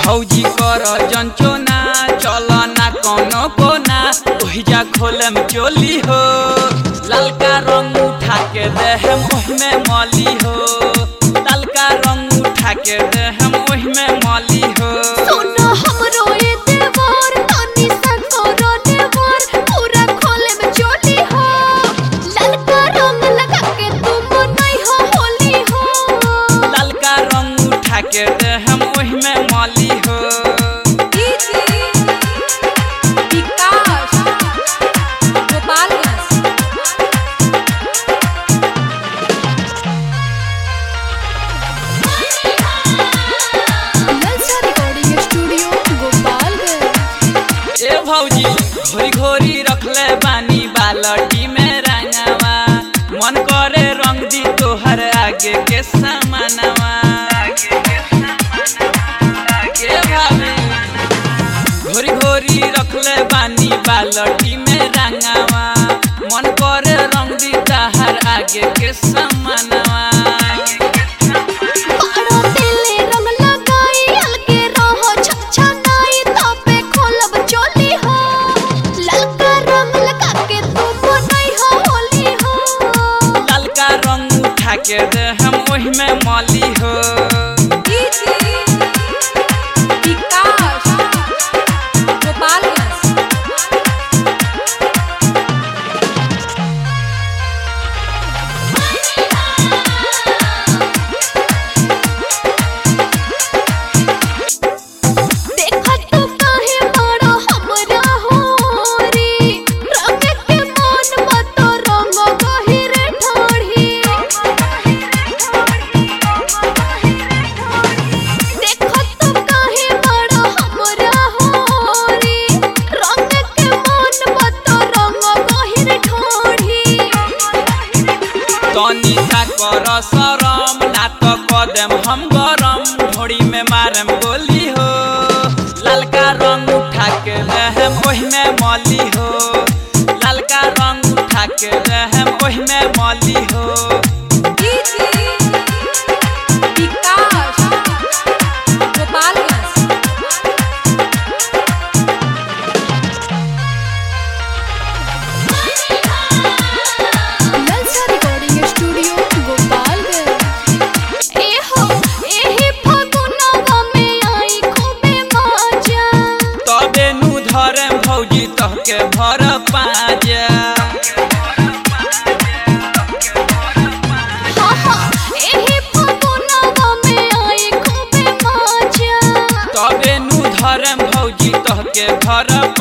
भौजी कर जंचोना चल ना कोनो कोना ओहिजा खोलम चोली हो ललका रंग उठा के देहम ओहिमे मली हो ललका रंग उठा के देहम ओहिमे मली हो सोना हमरो ए देवर तनी सा करो देवर पूरा खोले में चोली हो ललका रंग लगा के तुम नहीं हो होली हो ललका रंग उठा के देहम ओहिमे मली हो विकास गोपालगंज ललचा रिकॉर्डिंग स्टूडियो गोपालगंज ए भौजी घोरी घोरी रखले बानी बालटी में रंगवा मन करे रंग दी तोहर आगे के समानवा ए भाभी घोरी घोरी रखले बानी बालटी में रंगवा मन करे रंग दी तोहर आगे के समानवा पारो तेले रंग लगाई अलगे रहो छछा नाई तबे खोलब चोली हो ललका रंग लगा के तुम नहीं हो होली हो ललका रंग उठा के दे हम ओहि में मली हो विकास गोपालगंज देखा तो काहे बड़ो हमरा होरी रंग के मन मत रंग गहिरे ढोढ़ी देखा तो काहे बड़ो हमरा होरी रंग के मन मत रंग गहिरे ढोढ़ी तनी सा कर शरम ना तो कदम हम गरम ढोड़ी में मारम गोली हो ललका रंग उठा के रहम ओहि में मली हो ललका रंग उठा के रहम ओहि में मली हो विकास गोपालगंज ललचा रिकॉर्डिंग स्टूडियो गोपालगंज ए हो एही फगुनवा में आई खूबे मजा तबे नु धरम भौजी तहके भर पाजा हा हा एही फगुनवा में आई खूबे मजा तबे नु धरम भौजी तहके भर